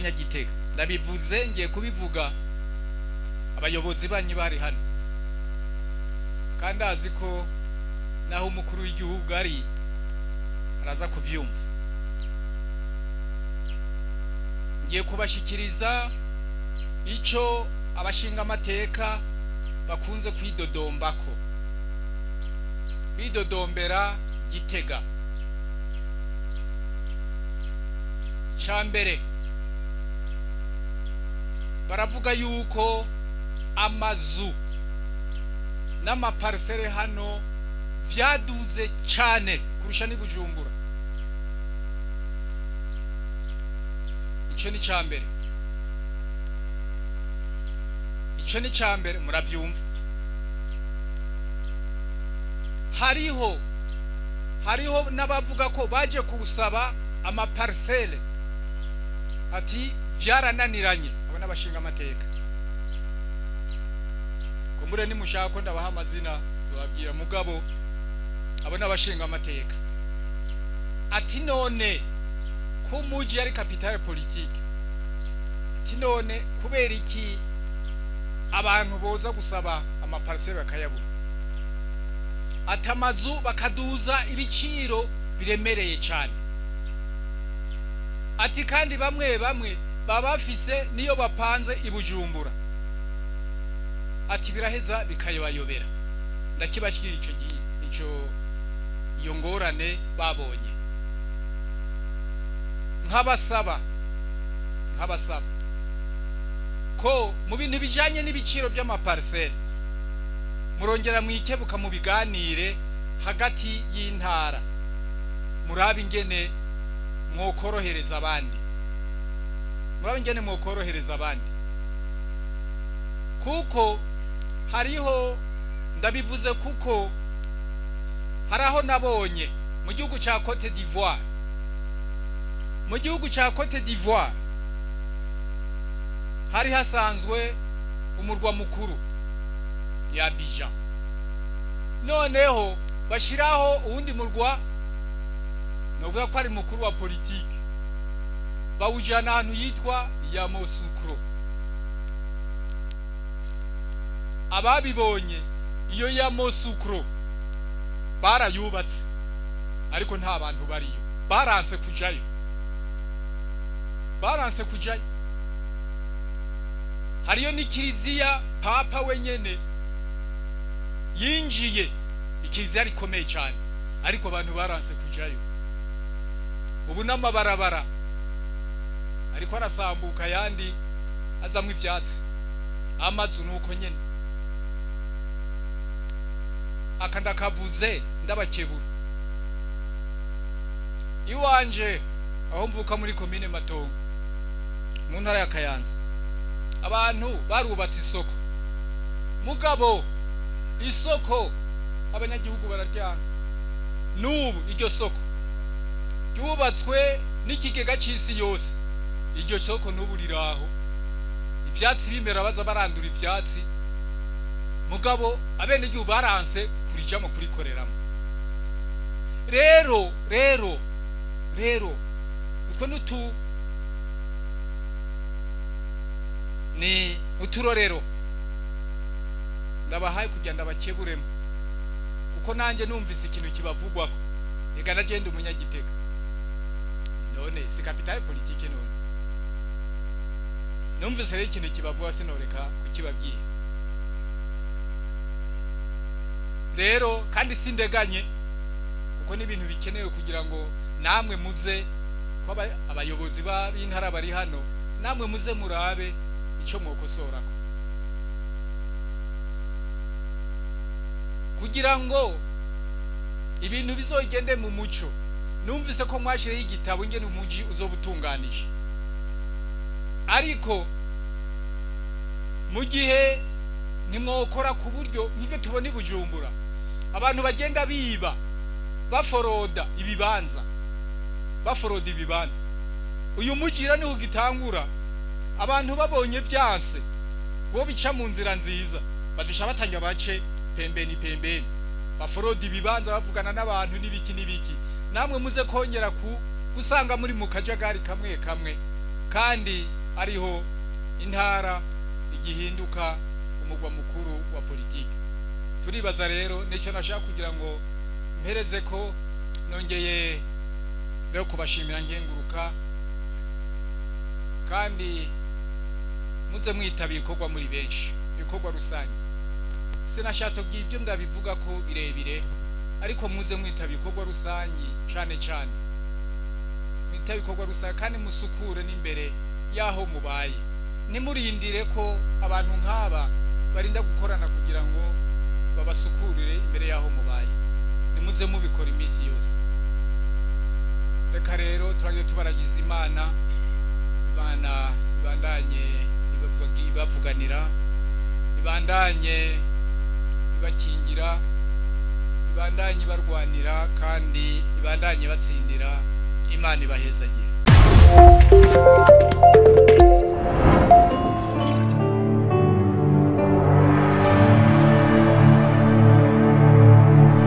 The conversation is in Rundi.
banyagitega ndabivuze ngiye kubivuga abayobozi banyu bari hano kandi azi ko naho umukuru w'igihugu ari araza kubyumva ngiye kubashikiriza icyo abashinga amateka bakunze kwidodombako bidodombera gitega cya mbere baravuga yuko amazu n'amaparisere hano byaduze cyane kurusha n'ibujumbura icyo ni cya mbere icyo ni cya mbere murabyumva hariho hariho n'abavuga ko baje kuwusaba amaparisere ati byarananiranye abo n'abashinga amateka kumbure nimushaka ko ndabaha amazina tubabwira mugabo abo n'abashinga amateka ati none ko umuji ari kapitale politike ati none kubera iki abantu boza gusaba amaparisere bakayabura ati amazu bakaduza ibiciro biremereye cyane ati kandi bamwe bamwe baba bafise niyo bapanze ibujumbura ati biraheza bikayobayobera ndakibashyira icyo icyo iyo ngorane babonye nk'abasaba nk'abasaba ko mu bintu bijyanye n'ibiciro by'amapariseri murongera mwikebuka mu biganire hagati y'intara murabe ingene mwokorohereza abandi murabe ingene mwokorohereza abandi kuko hariho ndabivuze kuko hari aho nabonye mu gihugu cya cote d'ivoire mu gihugu cya cote d'ivoire hari hasanzwe umurwa mukuru ya Abidjan noneho bashyiraho uwundi murwa nuvuga ko ari mukuru wa politiki bawujyana ahantu yitwa Yamoussoukro ababibonye iyo Yamoussoukro barayubatse ariko nta bantu bariyo baranse kujayo baranse kujayo hariyo n'ikiriziya papa wenyene yinjiye ikiriziya rikomeye cyane ariko abantu baranse kujayo ubu n'amabarabara ariko arasambuka ayandi azamwo ibyatsi amazu ni uko nyine aka ndakavuze ndabakebura iwanje aho mvuka muri komine matongo mu ntara ya kayanza abantu barubatse isoko mugabo isoko abanyagihugu bararyana n'ubu iryo soko ryubatswe n'ikigega cy'isi yose iryo soko n'ubu riraho ibyatsi bimera baza barandura ibyatsi mugabo abenegihugu baranse kurijamo kurikoreramo rero rero rero utwo n'utu ni uturorero ndabahaye kugira ndabakeburemo kuko nanjye numvise ikintu kibavugwaho reka nagenda umunyagitega none si kapitale politike none numvise rero ikintu kibavuga sinoreka kukibabwira rero kandi sindeganye kuko n'ibintu bikenewe kugira ngo namwe muze ko abayobozi b'intara bari hano namwe muze murabe icyo mwokosorako kugira ngo ibintu bizogende mu muco numvise ko mwashireho igitabo ingene umuji uzobutunganije ariko mu gihe ntimwokora ku buryo nk'ibyo tubona i bujumbura abantu bagenda biba baforoda ibibanza baforoda ibibanza uyu mugira niho ugitangura abantu babonye byanse ngo bica mu nzira nziza badusha batanga bace pembeni pembeni baforoda ibibanza bavugana n'abantu n'ibiki n'ibiki namwe muze kongera ku gusanga muri mu kajagari kamwe kamwe kandi ariho intara igihinduka umugwa mukuru wa politiki turibaza rero nicyo nashaka kugira ngo mpereze ko nongeye rero kubashimira ngenguruka kandi muze mwitaba ibikorwa muri benshi ibikorwa rusange sinashatse kugira ibyo ndabivuga ko birebire ariko muze mwitaba ibikorwa rusange cyane cyane mwitaba ibikorwa rusange kandi musukure n'imbere y'aho mubaye nimurindire ko abantu nk'aba barinda gukorana kugira ngo babasukurire imbere y'aho mubaye nimuze mubikora iminsi yose reka rero turajya tubaragiza imana imana ibandanye ibavugi- ibavuganira ibandanye ibakingira ibandanye ibarwanira kandi ibandanye batsindira imana ibahezagire